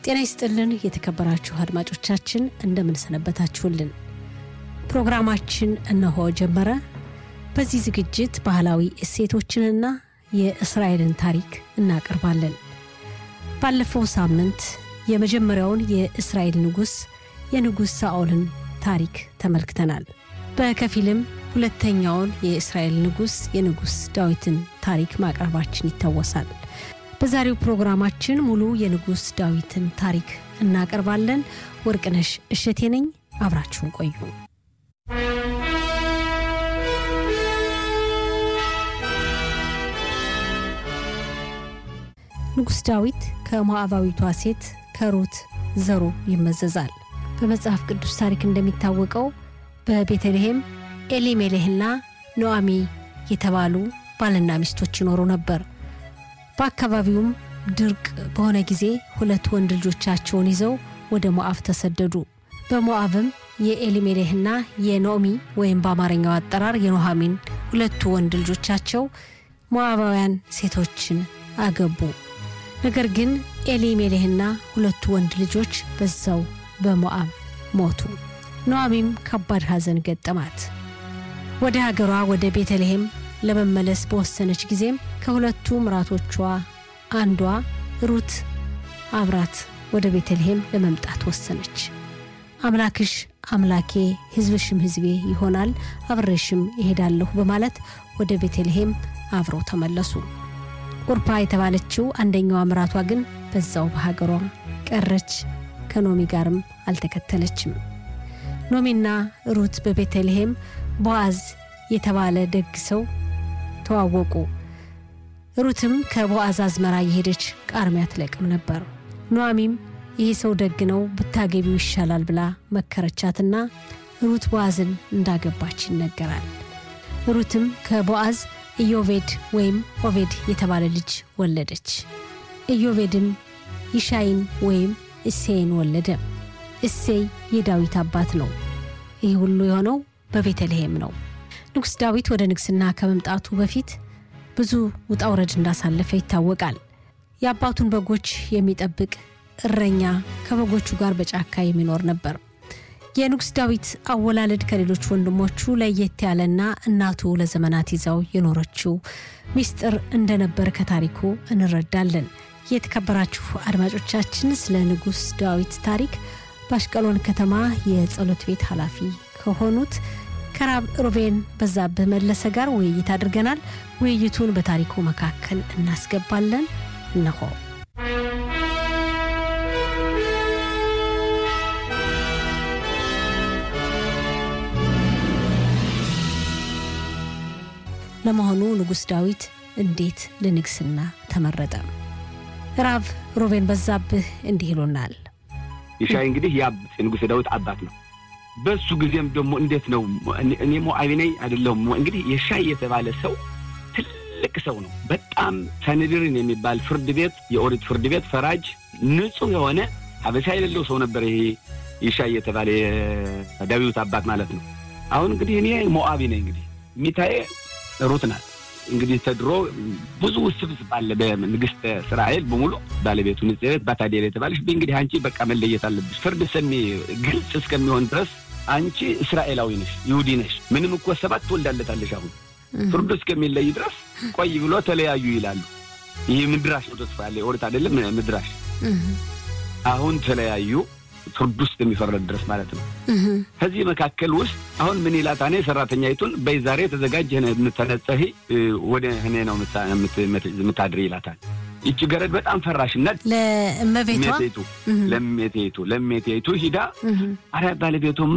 ጤና ይስጥልን የተከበራችሁ አድማጮቻችን እንደምንሰነበታችሁልን። ፕሮግራማችን እነሆ ጀመረ። በዚህ ዝግጅት ባህላዊ እሴቶችንና የእስራኤልን ታሪክ እናቀርባለን። ባለፈው ሳምንት የመጀመሪያውን የእስራኤል ንጉሥ የንጉሥ ሳኦልን ታሪክ ተመልክተናል። በከፊልም ሁለተኛውን የእስራኤል ንጉሥ የንጉሥ ዳዊትን ታሪክ ማቅረባችን ይታወሳል። በዛሬው ፕሮግራማችን ሙሉ የንጉሥ ዳዊትን ታሪክ እናቀርባለን። ወርቅነሽ እሸቴ ነኝ። አብራችሁን ቆዩ። ንጉሥ ዳዊት ከሞዓባዊቷ ሴት ከሩት ዘሩ ይመዘዛል። በመጽሐፍ ቅዱስ ታሪክ እንደሚታወቀው በቤተልሔም ኤሊሜሌህና ኖአሚ የተባሉ ባልና ሚስቶች ይኖሩ ነበር። በአካባቢውም ድርቅ በሆነ ጊዜ ሁለት ወንድ ልጆቻቸውን ይዘው ወደ ሞዓብ ተሰደዱ። በሞዓብም የኤሊሜሌህና የኖሚ ወይም በአማርኛው አጠራር የኖሃሚን ሁለቱ ወንድ ልጆቻቸው ሞዓባውያን ሴቶችን አገቡ። ነገር ግን ኤሊሜሌህና ሁለቱ ወንድ ልጆች በዛው በሞዓብ ሞቱ። ኖአሚም ከባድ ሐዘን ገጠማት። ወደ ሀገሯ ወደ ቤተልሔም ለመመለስ በወሰነች ጊዜም ከሁለቱ ምራቶቿ አንዷ ሩት አብራት ወደ ቤተልሔም ለመምጣት ወሰነች። አምላክሽ አምላኬ ሕዝብሽም ሕዝቤ ይሆናል፣ አብሬሽም ይሄዳለሁ በማለት ወደ ቤተልሔም አብረው ተመለሱ። ቁርፓ የተባለችው አንደኛዋ ምራቷ ግን በዛው በሀገሯ ቀረች። ከኖሚ ጋርም አልተከተለችም። ኖሚና ሩት በቤተልሔም ቦአዝ የተባለ ደግ ሰው ተዋወቁ። ሩትም ከቦአዝ አዝመራ የሄደች ቃርሚያ ትለቅም ነበር። ኖአሚም ይህ ሰው ደግ ነው፣ ብታገቢው ይሻላል ብላ መከረቻትና ሩት ቦአዝን እንዳገባች ይነገራል። ሩትም ከቦአዝ ኢዮቬድ ወይም ኦቬድ የተባለ ልጅ ወለደች። ኢዮቬድም ይሻይን ወይም እሴይን ወለደ። እሴይ የዳዊት አባት ነው። ይህ ሁሉ የሆነው በቤተልሔም ነው። ንጉሥ ዳዊት ወደ ንግሥና ከመምጣቱ በፊት ብዙ ውጣ ውረድ እንዳሳለፈ ይታወቃል። የአባቱን በጎች የሚጠብቅ እረኛ ከበጎቹ ጋር በጫካ የሚኖር ነበር። የንጉሥ ዳዊት አወላለድ ከሌሎች ወንድሞቹ ለየት ያለና እናቱ ለዘመናት ይዛው የኖረችው ሚስጥር እንደነበር ከታሪኩ እንረዳለን። የተከበራችሁ አድማጮቻችን ስለ ንጉሥ ዳዊት ታሪክ በአሽቀሎን ከተማ የጸሎት ቤት ኃላፊ ከሆኑት ከራብ ሮቤን በዛብህ መለሰ ጋር ውይይት አድርገናል። ውይይቱን በታሪኩ መካከል እናስገባለን። እነሆ። ለመሆኑ ንጉሥ ዳዊት እንዴት ለንግስና ተመረጠ? ራብ ሮቤን በዛብህ እንዲህ ይሉናል። ይሻይ እንግዲህ የንጉሥ ዳዊት አባት ነው። በሱ ጊዜም ደግሞ እንዴት ነው እኔ ሞዓቢ ነኝ አይደለሁም። እንግዲህ የሻይ የተባለ ሰው ትልቅ ሰው ነው። በጣም ሰንድርን የሚባል ፍርድ ቤት የኦሪት ፍርድ ቤት ፈራጅ ንጹሕ የሆነ ሀበሻ የሌለው ሰው ነበር። ይሄ ይሻይ የተባለ የዳዊት አባት ማለት ነው። አሁን እንግዲህ እኔ ሞዓቢ ነኝ። እንግዲህ ሚታዬ ሩት ናት። እንግዲህ ተድሮ ብዙ ውስብስብ አለ በንግስተ እስራኤል በሙሉ ባለቤቱ ንጽሕት ባታዴር የተባለች እንግዲህ አንቺ በቃ መለየት አለብሽ። ፍርድ ሰሚ ግልጽ እስከሚሆን ድረስ አንቺ እስራኤላዊ ነሽ፣ ይሁዲ ነሽ። ምንም እኮ ሰባት ትወልዳለታለሽ። አሁን ፍርዱ እስከሚለይ ድረስ ቆይ ብሎ ተለያዩ ይላሉ። ይህ ምድራሽ ነው ተስፋ ያለ ኦሪት አይደለም ምድራሽ። አሁን ተለያዩ ፍርድ ውስጥ የሚፈረድ ድረስ ማለት ነው። ከዚህ መካከል ውስጥ አሁን ምን ይላታ እኔ ሰራተኛይቱን በይ ዛሬ ተዘጋጅ የምተነጸሂ ወደ እኔ ነው የምታድር ይላታል። ይቺ ገረድ በጣም ፈራሽነት ለእመቤቷ ለሜቴቱ ለሜቴቱ ሂዳ አረ ባለቤቱማ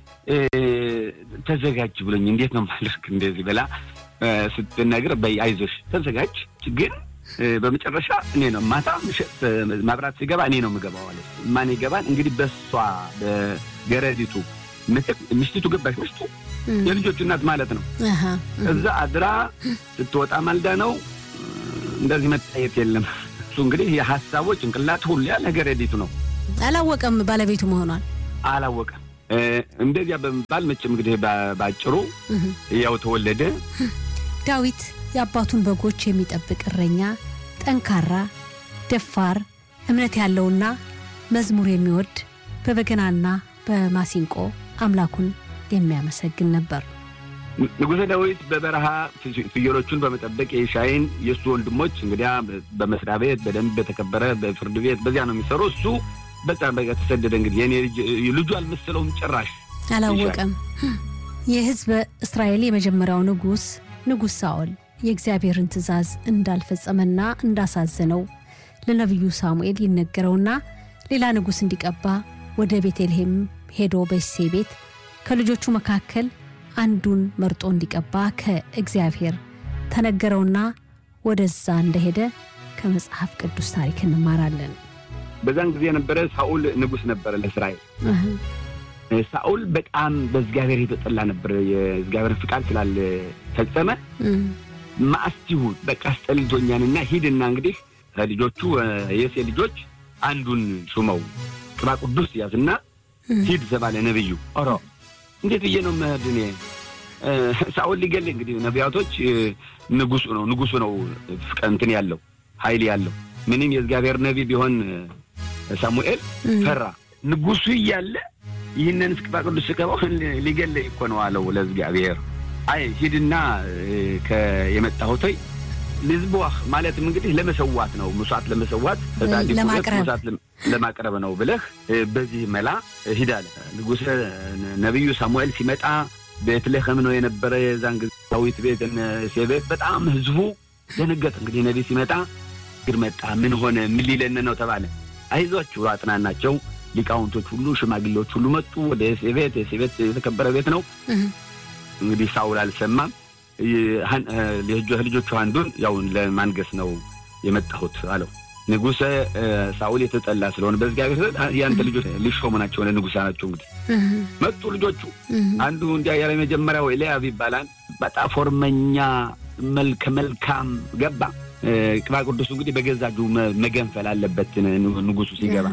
ተዘጋጅ ብሎኝ እንዴት ነው ማለክ እንደዚህ ብላ ስትነግር በይ አይዞሽ ተዘጋጅ ግን በመጨረሻ እኔ ነው ማታ ማብራት ሲገባ እኔ ነው የምገባው አለ። ማን ይገባል እንግዲህ በሷ በገረዲቱ ምትክ ምሽቲቱ ገባች። ምሽቱ የልጆቹ እናት ማለት ነው። እዛ አድራ ስትወጣ ማልዳ ነው እንደዚህ መታየት የለም። እሱ እንግዲህ የሀሳቦ ጭንቅላት ሁሉ ያለ ገረዲቱ ነው። አላወቀም ባለቤቱ መሆኗን አላወቀም። እንደዚያ በመባል መቼም እንግዲህ ባጭሩ ያው ተወለደ ዳዊት የአባቱን በጎች የሚጠብቅ እረኛ፣ ጠንካራ፣ ደፋር፣ እምነት ያለውና መዝሙር የሚወድ በበገናና በማሲንቆ አምላኩን የሚያመሰግን ነበር። ንጉሠ ዳዊት በበረሃ ፍየሎቹን በመጠበቅ የሻይን የእሱ ወንድሞች እንግዲያ በመስሪያ ቤት በደንብ በተከበረ በፍርድ ቤት በዚያ ነው የሚሰሩ። እሱ በጣም በቃ ተሰደደ። እንግዲህ የኔ ልጁ አልመሰለውም ጭራሽ አላወቀም። የሕዝበ እስራኤል የመጀመሪያው ንጉሥ ንጉሥ ሳኦል የእግዚአብሔርን ትእዛዝ እንዳልፈጸመና እንዳሳዘነው ለነቢዩ ሳሙኤል ይነገረውና ሌላ ንጉሥ እንዲቀባ ወደ ቤተልሔም ሄዶ በእሴ ቤት ከልጆቹ መካከል አንዱን መርጦ እንዲቀባ ከእግዚአብሔር ተነገረውና ወደዛ እንደሄደ ከመጽሐፍ ቅዱስ ታሪክ እንማራለን። በዛን ጊዜ የነበረ ሳኡል ንጉሥ ነበረ ለእስራኤል። ሳኡል በጣም በእግዚአብሔር የተጠላ ነበር። የእግዚአብሔር ፍቃድ ስላልፈጸመ ማአስቲሁ በቃ አስጠልቶኛንና ሂድና እንግዲህ ልጆቹ የሴ ልጆች አንዱን ሹመው ቅባ ቅዱስ ያዝና ሂድ ተባለ ነብዩ። ኦሮ እንዴት ብዬ ነው መሄድ እኔ? ሳኦል ሊገል እንግዲህ ነቢያቶች ንጉሱ ነው ንጉሱ ነው እንትን ያለው ኃይል ያለው ምንም የእግዚአብሔር ነቢ ቢሆን ሳሙኤል ፈራ። ንጉሱ እያለ ይህንን ቅባ ቅዱስ ስቀባው ሊገል እኮ ነው አለው ለእግዚአብሔር። አይ ሂድና የመጣሁት ልዝቦህ ማለትም እንግዲህ ለመሰዋት ነው መስዋዕት ለመሰዋት መስዋዕት ለማቅረብ ነው ብለህ በዚህ መላ ሂድ አለ ንጉሥ ነቢዩ ሳሙኤል ሲመጣ ቤትልሔም ነው የነበረ የዛን ጊዜ ዳዊት ቤት እሴ ቤት በጣም ህዝቡ ደነገጠ። እንግዲህ ነቢ ሲመጣ ግር መጣ ምን ሆነ ምን ሊለን ነው ተባለ። አይዟችሁ አጥናናቸው ሊቃውንቶች ሁሉ ሽማግሌዎች ሁሉ መጡ ወደ እሴ ቤት የእሴ ቤት የተከበረ ቤት ነው። እንግዲህ ሳውል አልሰማም። ልጆቹ አንዱን ያው ለማንገስ ነው የመጣሁት አለው። ንጉሰ ሳውል የተጠላ ስለሆነ በእግዚአብሔር ያንተ ልጆች ሊሾሙ ናቸው ለንጉሳ ናቸው። እንግዲህ መጡ ልጆቹ። አንዱ እንዲያ ያለ መጀመሪያው ኤልያብ ይባላል። በጣም ፎርመኛ መልከ መልካም ገባ። ቅባ ቅዱሱ እንግዲህ በገዛ እጁ መገንፈል አለበት ንጉሱ ሲገባ።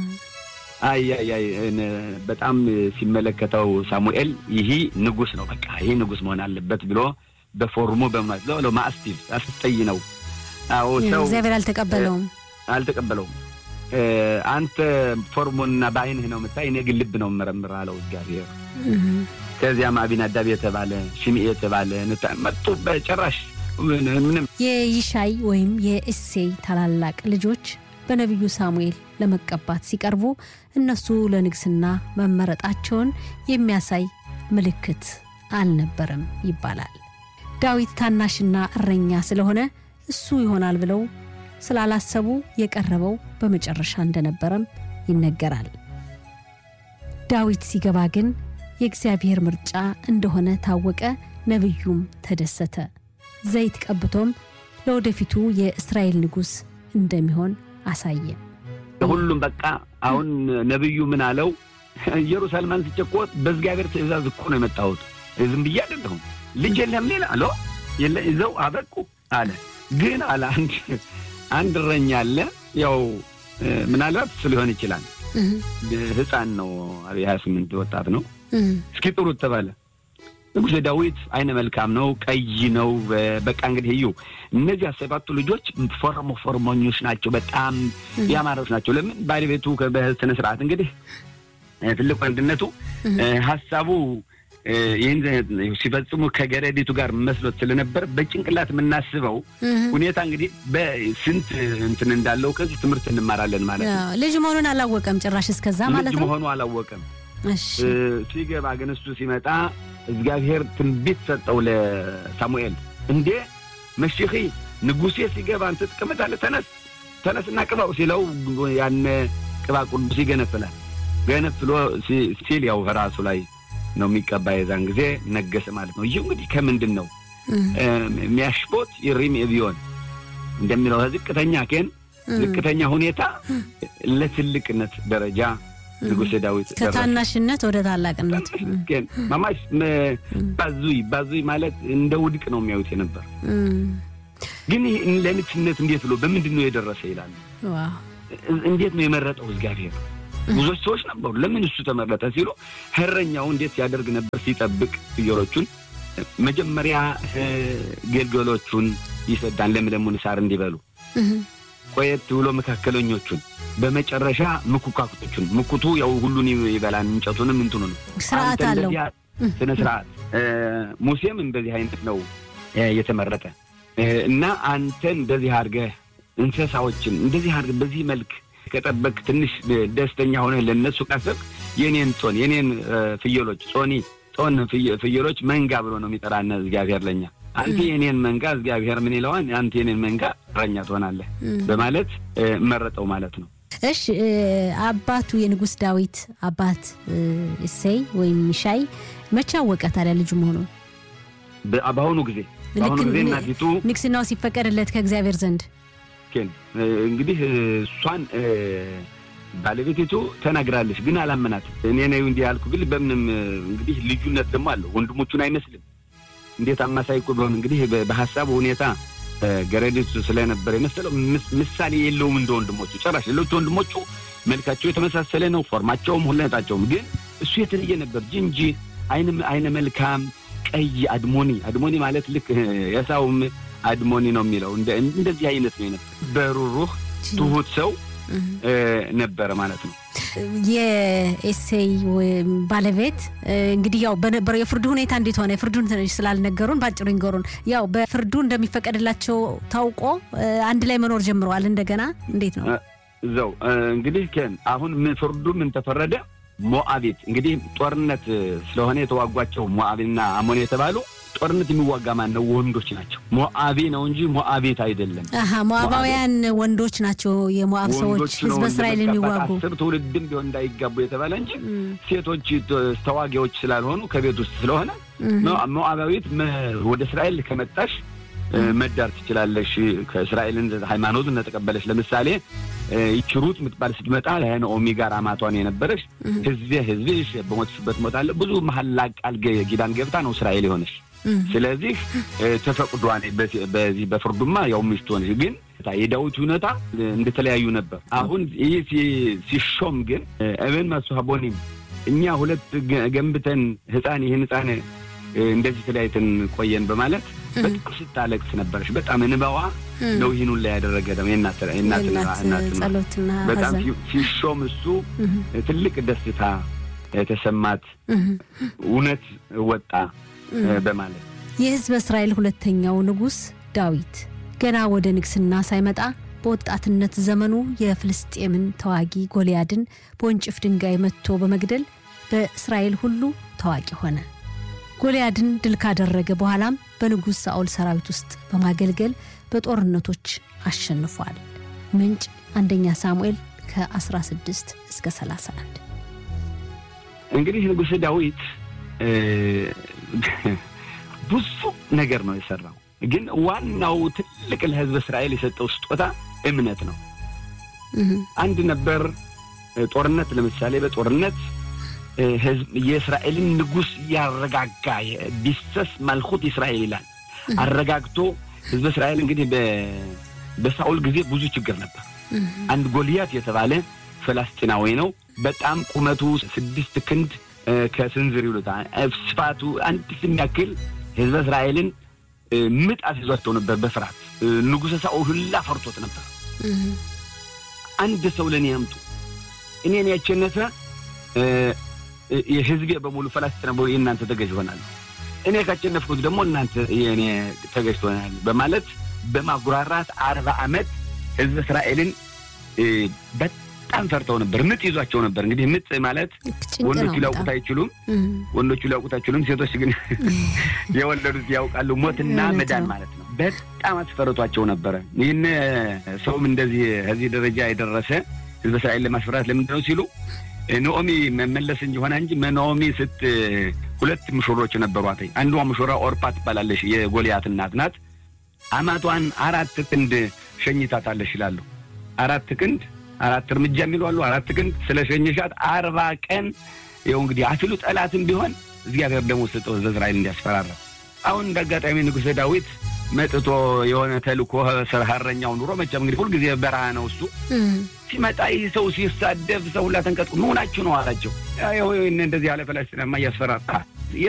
አይ አይ በጣም ሲመለከተው ሳሙኤል ይህ ንጉስ ነው፣ በቃ ይህ ንጉስ መሆን አለበት ብሎ በፎርሙ በማለት ለው ማስቲቭ አስጠይ ነው። አዎ ሰው እግዚአብሔር አልተቀበለውም አልተቀበለውም። አንተ ፎርሙንና በአይንህ ነው የምታይ፣ እኔ ግን ልብ ነው የምመረምር አለው እግዚአብሔር። ከዚያም አቢናዳብ የተባለ ሽምኤ የተባለ መጡ። በጭራሽ ምንም የይሻይ ወይም የእሴይ ታላላቅ ልጆች በነቢዩ ሳሙኤል ለመቀባት ሲቀርቡ እነሱ ለንግስና መመረጣቸውን የሚያሳይ ምልክት አልነበረም ይባላል። ዳዊት ታናሽና እረኛ ስለሆነ እሱ ይሆናል ብለው ስላላሰቡ የቀረበው በመጨረሻ እንደነበረም ይነገራል። ዳዊት ሲገባ ግን የእግዚአብሔር ምርጫ እንደሆነ ታወቀ። ነቢዩም ተደሰተ። ዘይት ቀብቶም ለወደፊቱ የእስራኤል ንጉሥ እንደሚሆን አሳየ። ሁሉም በቃ አሁን ነቢዩ ምን አለው? ኢየሩሳሌም አንስቼ እኮ በእግዚአብሔር ትእዛዝ እኮ ነው የመጣሁት፣ ዝም ብዬ አይደለሁም። ልጅ የለም ሌላ አለ የለ ይዘው አበቁ አለ። ግን አለ አንድ አንድ እረኛ አለ። ያው ምናልባት እሱ ሊሆን ይችላል። ሕፃን ነው የሀያ ስምንት ወጣት ነው። እስኪ ጥሩት ተባለ። ንጉሥ ዳዊት አይነ መልካም ነው፣ ቀይ ነው። በቃ እንግዲህ እዩ እነዚያ ሰባቱ ልጆች ፎርሞ ፎርሞኞች ናቸው፣ በጣም ያማረች ናቸው። ለምን ባለቤቱ በስነ ስርዓት እንግዲህ ትልቅ ወንድነቱ ሀሳቡ ይህን ሲፈጽሙ ከገረዲቱ ጋር መስሎት ስለነበር በጭንቅላት የምናስበው ሁኔታ እንግዲህ በስንት እንትን እንዳለው ከዚህ ትምህርት እንማራለን ማለት ነው። ልጅ መሆኑን አላወቀም ጭራሽ እስከዛ ማለት ልጅ ነው። መሆኑ አላወቀም። ሲገባ ግን እሱ ሲመጣ እግዚአብሔር ትንቢት ሰጠው ለሳሙኤል። እንዴ መሽኺ ንጉሴ ሲገባ አንተ ትቀመጣለህ፣ ተነስ ተነስና ቅባው ሲለው ያነ ቅባ ቅዱስ ይገነፍላል። ገነፍሎ ሲል ያው ራሱ ላይ ነው የሚቀባ። የዛን ጊዜ ነገሰ ማለት ነው። ይህ እንግዲህ ከምንድን ነው የሚያሽቦት ይሪም ቢሆን እንደሚለው ዝቅተኛ ኬን ዝቅተኛ ሁኔታ ለትልቅነት ደረጃ ንጉሥ ዳዊት ከታናሽነት ወደ ታላቅነት ማማሽ ባዙይ ባዙይ ማለት እንደ ውድቅ ነው የሚያዩት የነበር። ግን ለንግስነት እንዴት ብሎ በምንድን ነው የደረሰ ይላሉ። እንዴት ነው የመረጠው እግዚአብሔር? ብዙዎች ሰዎች ነበሩ። ለምን እሱ ተመረጠ ሲሉ እረኛው እንዴት ሲያደርግ ነበር? ሲጠብቅ ፍየሎቹን መጀመሪያ ገልገሎቹን ይሰዳን ለምለሙን ሳር እንዲበሉ ቆየት ብሎ መካከለኞቹን በመጨረሻ ምኩካኩቶቹን ምኩቱ ያው ሁሉን ይበላን እንጨቱንም እንትኑ ነው ስርዓት አለው ስነ ስርዓት ሙሴም እንደዚህ አይነት ነው የተመረጠ እና አንተ እንደዚህ አድርገህ እንስሳዎችን እንደዚህ አድርገህ በዚህ መልክ ከጠበቅ ትንሽ ደስተኛ ሆነህ ለእነሱ ካሰብ የኔን ጾን የኔን ፍየሎች ጾኒ ጾን ፍየሎች መንጋ ብሎ ነው የሚጠራነ እግዚአብሔር ለኛ አንተ የኔን መንጋ እግዚአብሔር ምን ይለዋል? አንተ የኔን መንጋ እረኛ ትሆናለህ በማለት መረጠው ማለት ነው። እሺ አባቱ የንጉሥ ዳዊት አባት እሴይ ወይም ሚሻይ መቼ አወቀ ታዲያ ልጁ መሆኑን? በአሁኑ ጊዜ በአሁኑ ጊዜ እናቲቱ ንግስናው ሲፈቀድለት ከእግዚአብሔር ዘንድ እንግዲህ እሷን ባለቤቲቱ ተናግራለች፣ ግን አላመናት። እኔ ነው እንዲህ ያልኩ ግን በምንም እንግዲህ ልዩነት ደግሞ አለው። ወንድሞቹን አይመስልም። እንዴት አማሳይ እኮ ቢሆን እንግዲህ በሀሳቡ ሁኔታ ገረዲቱ ስለነበረ የመሰለው ምሳሌ የለውም እንደ ወንድሞቹ ጨራሽ። ሌሎቹ ወንድሞቹ መልካቸው የተመሳሰለ ነው፣ ፎርማቸውም ሁለታቸውም። ግን እሱ የተለየ ነበር። ጅንጂ አይነ መልካም ቀይ አድሞኒ አድሞኒ ማለት ልክ የሳውም አድሞኒ ነው የሚለው እንደዚህ አይነት ነው የነበር። በሩሩህ ትሁት ሰው ነበረ ማለት ነው። የኤሴይ ባለቤት እንግዲህ ያው በነበረው የፍርዱ ሁኔታ እንዴት ሆነ? የፍርዱን ትንሽ ስላልነገሩን በአጭሩ ይንገሩን። ያው በፍርዱ እንደሚፈቀድላቸው ታውቆ አንድ ላይ መኖር ጀምረዋል። እንደገና እንዴት ነው እዛው እንግዲህ ከን አሁን ፍርዱ ምን ተፈረደ? ሞአቤት እንግዲህ ጦርነት ስለሆነ የተዋጓቸው ሞአቤና አሞን የተባሉ ጦርነት የሚዋጋ ማን ነው? ወንዶች ናቸው። ሞአቢ ነው እንጂ ሞአቤት አይደለም። አሀ ሞአባውያን ወንዶች ናቸው። የሞአብ ሰዎች ህዝበ እስራኤል የሚዋጉ አስር ትውልድም ቢሆን እንዳይጋቡ የተባለ እንጂ ሴቶች ተዋጊዎች ስላልሆኑ ከቤት ውስጥ ስለሆነ ሞአባዊት ወደ እስራኤል ከመጣሽ መዳር ትችላለሽ። ከእስራኤልን ሃይማኖት እንደተቀበለች ለምሳሌ ይቺ ሩት የምትባል ስትመጣ ከነኦሚ ጋር አማቷን የነበረች ህዝቤ ህዝብሽ በሞትሽበት ሞታለሁ ብዙ መሀላ ቃል ኪዳን ገብታ ነው እስራኤል የሆነች። ስለዚህ ተፈቅዷል። በዚህ በፍርዱማ ያው ሚስት ሆነች። ግን የዳዊት ሁኔታ እንደተለያዩ ነበር። አሁን ይህ ሲሾም ግን እብን መስሀቦኒም እኛ ሁለት ገንብተን ህፃን ይህን ህፃን እንደዚህ ተለያይተን ቆየን በማለት በጣም ስታለቅስ ነበረች። በጣም እንባዋ ነው ይህን ላይ ያደረገ ጸሎትና በጣም ሲሾም እሱ ትልቅ ደስታ የተሰማት እውነት ወጣ በማለት የህዝበ እስራኤል ሁለተኛው ንጉሥ ዳዊት ገና ወደ ንግስና ሳይመጣ በወጣትነት ዘመኑ የፍልስጤምን ተዋጊ ጎልያድን በወንጭፍ ድንጋይ መትቶ በመግደል በእስራኤል ሁሉ ታዋቂ ሆነ። ጎልያድን ድል ካደረገ በኋላም በንጉሥ ሳኦል ሰራዊት ውስጥ በማገልገል በጦርነቶች አሸንፏል። ምንጭ አንደኛ ሳሙኤል ከ16 እስከ 31። እንግዲህ ንጉሥ ዳዊት ብዙ ነገር ነው የሰራው፣ ግን ዋናው ትልቅ ለህዝብ እስራኤል የሰጠው ስጦታ እምነት ነው። አንድ ነበር ጦርነት፣ ለምሳሌ በጦርነት ህዝብ የእስራኤልን ንጉሥ ያረጋጋ ቢሰስ ማልኩት እስራኤል ይላል። አረጋግቶ ህዝብ እስራኤል እንግዲህ በሳኦል ጊዜ ብዙ ችግር ነበር። አንድ ጎልያት የተባለ ፈላስጢናዊ ነው። በጣም ቁመቱ ስድስት ክንድ ከስንዝር ይሉታል። ስፋቱ አንድ የሚያክል ህዝበ እስራኤልን ምጥ አስይዟቸው ነበር በፍርሃት ንጉሠ ሳኦል ሁላ ፈርቶት ነበር። አንድ ሰው ለእኔ ያምጡ እኔን ያቸነፈ የህዝቤ በሙሉ ፈላስጢና በሙሉ የእናንተ ተገዥ ይሆናሉ፣ እኔ ካቸነፍኩት ደግሞ እናንተ የእኔ ተገዥ ትሆናል በማለት በማጉራራት አርባ ዓመት ህዝብ እስራኤልን በጣም ፈርተው ነበር። ምጥ ይዟቸው ነበር። እንግዲህ ምጥ ማለት ወንዶቹ ሊያውቁት አይችሉም። ወንዶቹ ሊያውቁት አይችሉም። ሴቶች ግን የወለዱት ያውቃሉ። ሞትና መዳን ማለት ነው። በጣም አስፈርቷቸው ነበረ። ይህን ሰውም እንደዚህ ከዚህ ደረጃ የደረሰ ህዝብ እስራኤል ለማስፈራት ለምንድን ነው ሲሉ ኖኦሚ መመለስ እንጂ ሆነ እንጂ ኖኦሚ ስት ሁለት ሙሽሮች ነበሯት። አንዷ ሙሽራ ኦርፓ ትባላለች። የጎልያት እናት ናት። አማቷን አራት ክንድ ሸኝታታለች ይላሉ። አራት ክንድ አራት እርምጃ የሚሉ አሉ። አራት ክንድ ስለ ሸኘሻት አርባ ቀን ይኸው እንግዲህ አፊሉ ጠላትም ቢሆን እግዚአብሔር ደግሞ ስጠው ህዝበ እስራኤል እንዲያስፈራራ። አሁን እንደ አጋጣሚ ንጉሥ ዳዊት መጥቶ የሆነ ተልኮ ሀረኛው ኑሮ መቼም እንግዲህ ሁልጊዜ በረሃ ነው እሱ ሲመጣ ይህ ሰው ሲሳደብ ሰው ሁላ ተንቀጥቁ መሆናችሁ ነው አላቸው። ይኸው እንደዚህ ያለ ፈላስጢናማ እያስፈራራ